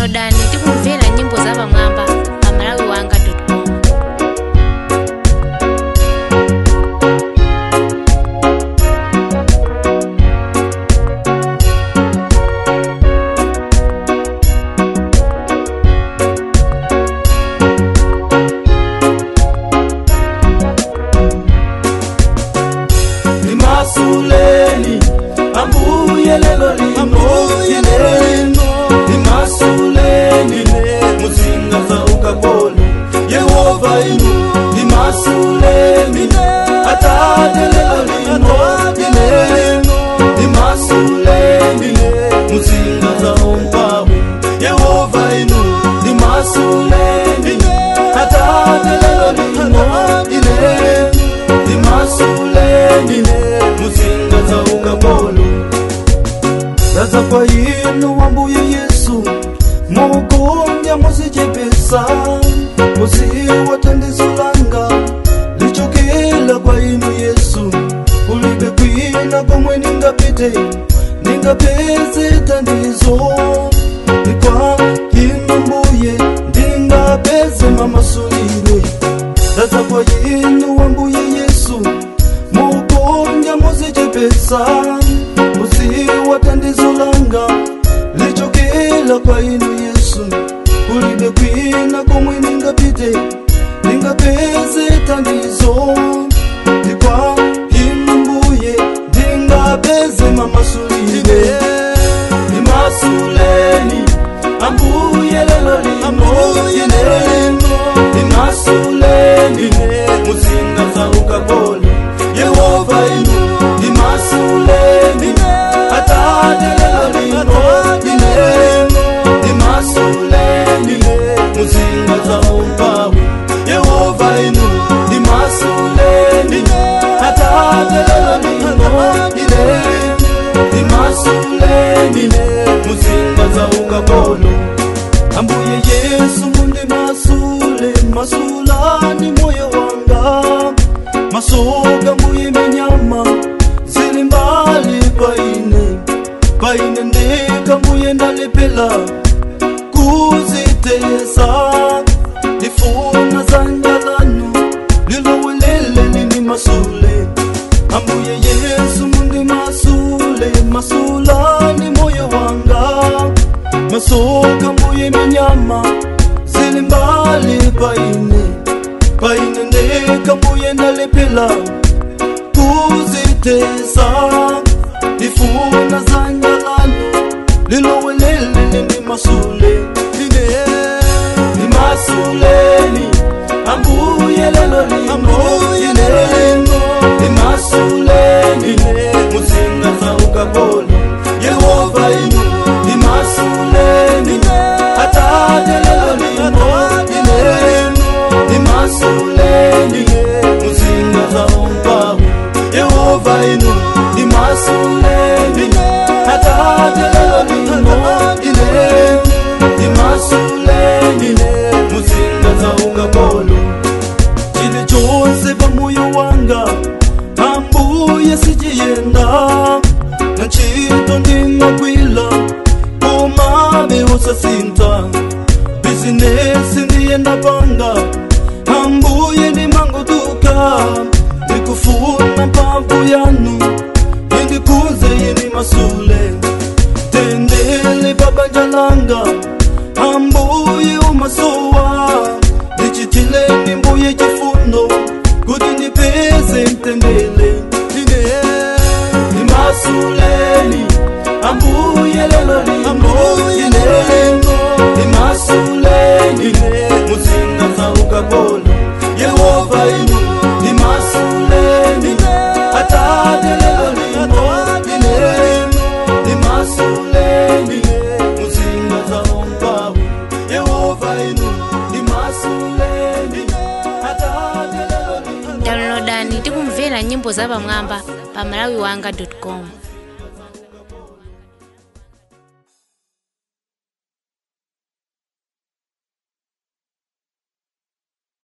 downloadani tikumvera nyimbo za pamwamba pa malawi wanga com limasuleni ambuye lelo lino limasuleni muzinga za ukapolo yehova inu limasuleni atate lelo lino limasuleni muzinga za umpawe yehova inu limasuleni atate lelo lino limasuleni muzinga za ukapolo zaza kwa inu wambuye yesu mukumbya muzichepesa muziwatandizulanga lichokela kwa inu yesu kulibe kwina komwe ningapite ningapeze tandizo nikwa inu mbuye ndingapeze mamasulire zaza kwa inu wambuye yesu mukumbya muzichepesa muziwatandizulanga lichokela kwa inu yesu kulibe kwina komwe ningapite ningapeze tandizo ndikwa inu mbuye ndingapeze mamasulire limasuleni ambuye lelo lino limasuleni muzinga za ukapolo yehova inu limasuleni atate lelo lino limasuleni muzinga za umpawe yehova inu limasuleni atate lelo lino limasuleni muzinga za ukapolo ambuye yesu mundi masule masulani moyo wanga masoga mbuye minyama zili mbali paine paine ndeka mbuye ndalepela kuzitesa ndifuna zanjalanu lilowelele lini masule ambuye yesu mundi masule masulani moyo wanga masoka mbuye minyama zili mbali paine paine ndeka mbuye ndalepela kuzitesa ndifuna zanjalano lilowelele lini masule line limasuleni ambuye lelo lino limasuleni muzinga za ukapolo yehova inu limasuleni atate lelo lino limasuleni muzinga za umpawe yehova inu limasuleni atate lelo lino limasuleni muzinga za ukapolo chili chonse pamoyo wanga ambuye sichiyenda na ntchito ndingagwila komabe usasinta bizinesi ndiyenda panga ambuye ndimangoduka ndikufuna mphamvu yanu indikuze yini masule tendele babanja langa ambuye umasowa ndichitileni mbuye chifundo kuti ndipeze mtendele ine limasuleni ambuye lelo lino limasuleni muzinga za ukapolo yehova inu limasuleni atate lelo lino limasuleni muzinga za umpawe yehova inu limasuleni atate lelo lino downloadani tikumvera nyimbo za pamwamba pa malawi wanga com